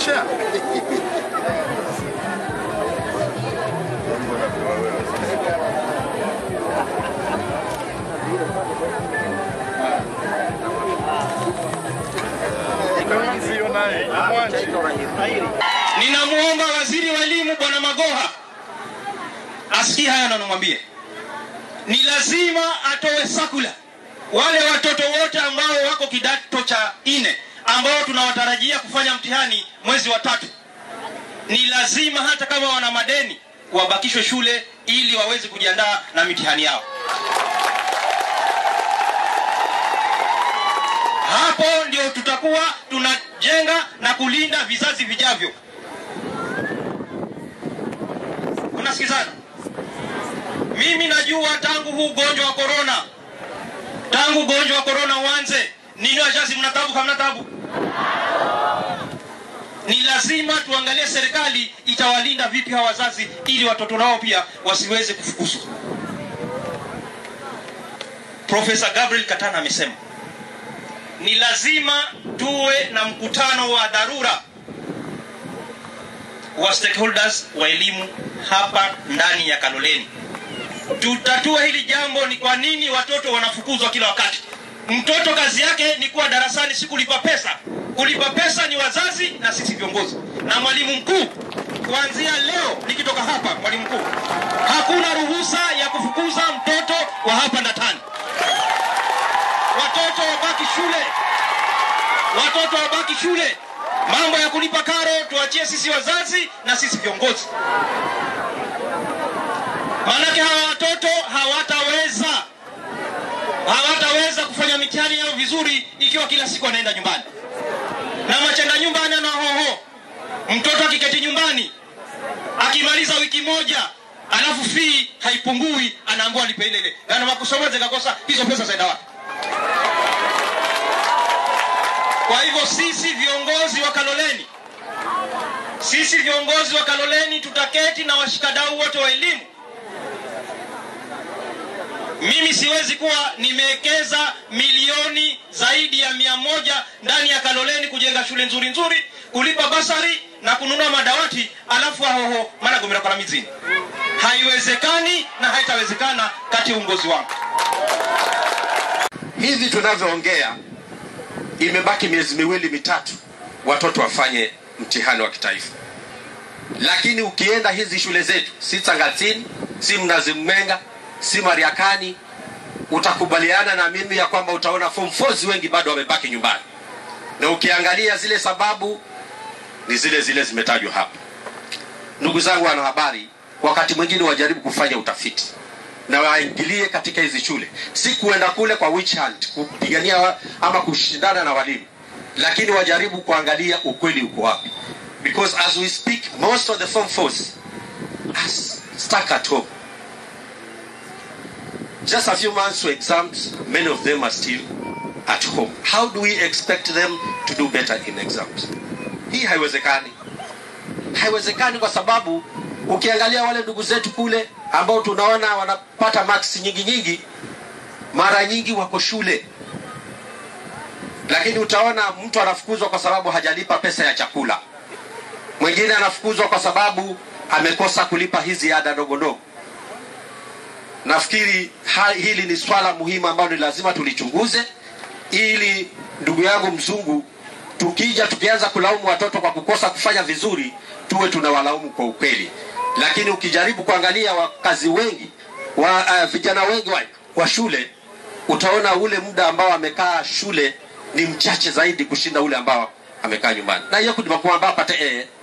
Tosha. Ninamwomba waziri wa elimu bwana Magoha asikie haya na nimwambie, ni lazima atoe sakula wale watoto wote ambao wako kidato cha nne ambao tunawatarajia kufanya mtihani mwezi wa tatu, ni lazima hata kama wana madeni wabakishwe shule ili waweze kujiandaa na mitihani yao. Hapo ndio tutakuwa tunajenga na kulinda vizazi vijavyo. Unasikizana? Mimi najua tangu huu ugonjwa wa korona, tangu ugonjwa wa korona uanze, ninyi wazazi mna tabu kama mna tabu? Ni lazima tuangalie serikali itawalinda vipi hawa wazazi ili watoto wao pia wasiweze kufukuzwa. Profesa Gabriel Katana amesema ni lazima tuwe na mkutano wa dharura wa stakeholders wa elimu hapa ndani ya Kaloleni. Tutatue hili jambo, ni kwa nini watoto wanafukuzwa kila wakati. Mtoto kazi yake ni kuwa darasani, si kulipa pesa. Kulipa pesa ni wazazi na sisi viongozi na mwalimu mkuu. Kuanzia leo nikitoka hapa, mwalimu mkuu, hakuna ruhusa ya kufukuza mtoto wa hapa Ndatani. Watoto wabaki shule, watoto wabaki shule. Mambo ya kulipa karo tuachie sisi wazazi na sisi viongozi, maanake hawa watoto hawataweza hawataweza kufanya mitihani yao vizuri ikiwa kila siku anaenda nyumbani na machenda nyumbani ana hoho. Mtoto akiketi nyumbani akimaliza wiki moja alafu fee haipungui, anaambiwa alipe ile ile, na makusoma zikakosa hizo pesa zaenda wapi? Kwa hivyo sisi viongozi wa Kaloleni, sisi viongozi wa Kaloleni tutaketi na washikadau wote wa elimu. Mimi siwezi kuwa nimewekeza milioni zaidi ya mia moja ndani ya Kaloleni kujenga shule nzuri nzuri, kulipa basari na kununua madawati, alafu ahoho mana gomera kwa mizini. Haiwezekani na haitawezekana kati ya uongozi wangu. hivi tunavyoongea imebaki miezi miwili mitatu watoto wafanye mtihani wa kitaifa lakini ukienda hizi shule zetu si tangatini si mnazi mmenga si mariakani utakubaliana na mimi ya kwamba utaona form 4 wengi bado wamebaki nyumbani na ukiangalia zile sababu ni zile zile zimetajwa hapa ndugu zangu wanahabari wakati mwingine wajaribu kufanya utafiti na waingilie katika hizi shule, si kuenda kule kwa witch hunt kupigania wa- ama kushindana na walimu, lakini wajaribu kuangalia ukweli uko wapi, because as we speak most of the form force are stuck at home. Just a few months to exams, many of them are still at home. How do we expect them to do better in exams? Hii haiwezekani haiwezekani kwa sababu ukiangalia wale ndugu zetu kule ambao tunaona wanapata marks nyingi nyingi, mara nyingi wako shule, lakini utaona mtu anafukuzwa kwa sababu hajalipa pesa ya chakula, mwingine anafukuzwa kwa sababu amekosa kulipa hizi ada ndogo ndogo. Nafikiri ha- hili ni swala muhimu ambalo ni lazima tulichunguze, ili ndugu yangu mzungu tukija tukianza kulaumu watoto kwa kukosa kufanya vizuri, tuwe tunawalaumu kwa ukweli. Lakini ukijaribu kuangalia wakazi wengi wa, uh, vijana wengi wa, wa shule, utaona ule muda ambao amekaa shule ni mchache zaidi kushinda ule ambao amekaa nyumbani, na hiyo kudimakuamba pate eh,